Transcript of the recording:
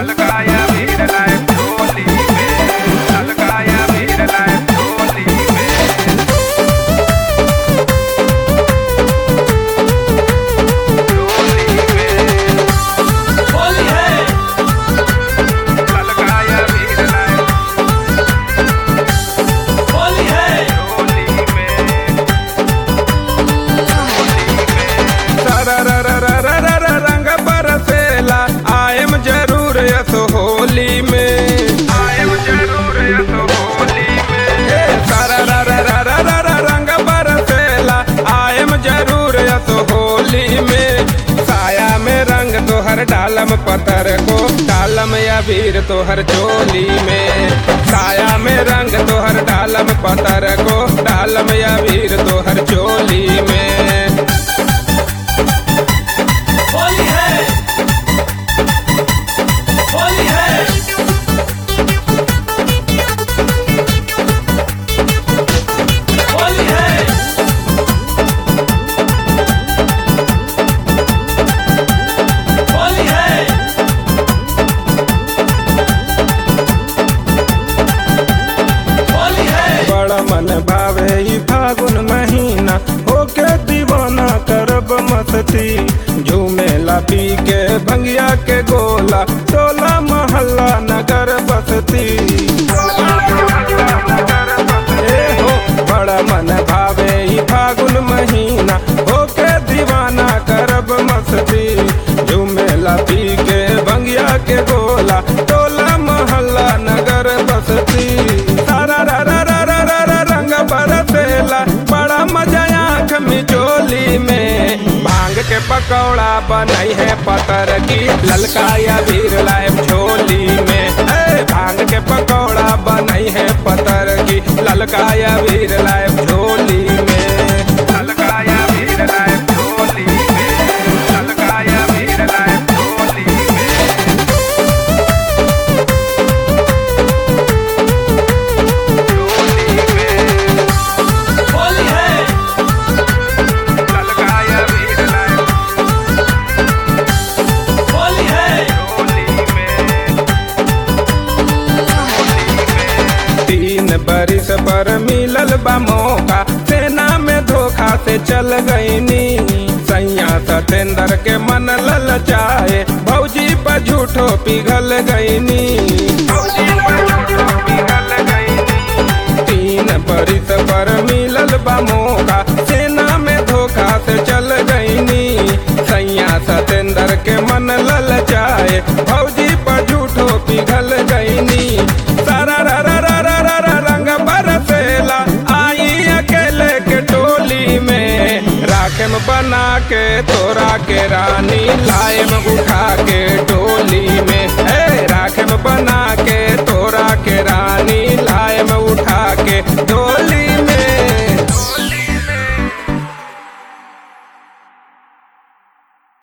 ललकाया भीड़ लाए टोली में ललकाया भीड़ लाए टोली में टोली में होली है ललकाया भीड़ लाए होली है टोली में सरररररररर रंग बरसेला आयम जरूर यस होली में आयम जरूर यस होली में ए सररररररर रंग बरसेला आयम जरूर यस होली में साया में रंग तोहर डालम पतर को डालम या वीर तोहर चोली में साया में रंग तोहर डालम पतर को डालम या वीर तोहर चोली में होली है होली है होली है होली है होली है बड़ा मन भावे ई फागुन महीना होके दीवाना करब मस्ती झूमेला पी के भंगिया के गोला टोला मोहल्ला नगर बसती ए हो बड़ा मन भावे ई फागुन महीना होके दीवाना करब मस्ती झूमेला पी के भंगिया के गोला टोला मोहल्ला नगर बसती सारा रा रा रा रा रा रा रंग बरसेला बड़ा मजा आँख मिचोली में भांग के पकौड़ा बनई है पतर की ललका या वीर लाइब झोली में ए, भांग के पकौड़ा बनई है पतर की ललका या वीर लाइब झोली में ललकाया भीड़ लाए टोली में ललकाया भीड़ लाए टोली में टोली में होली है ललकाया भीड़ लाए होली है टोली में तीन बरिस पर मिलल बा मौका सेना में धोखा से चल गईनी सैया सतेंद्र के मन लल जाए भौजी पर झूठो पिघल गईनी तीन बरिस पर मिलल बा मौका सेना में धोखा से चल गईनी सैया सतेंद्र के मन लल जाए भौजी पर झूठो पिघल गईनी सारा रा रा रा रा रा रा रंग बरसेला आई अकेले के टोली में राखेम बना के तोरा के रानी लाएम उठा के डोली में ए राखेम बना के तोरा के रानी लाएम उठा के डोली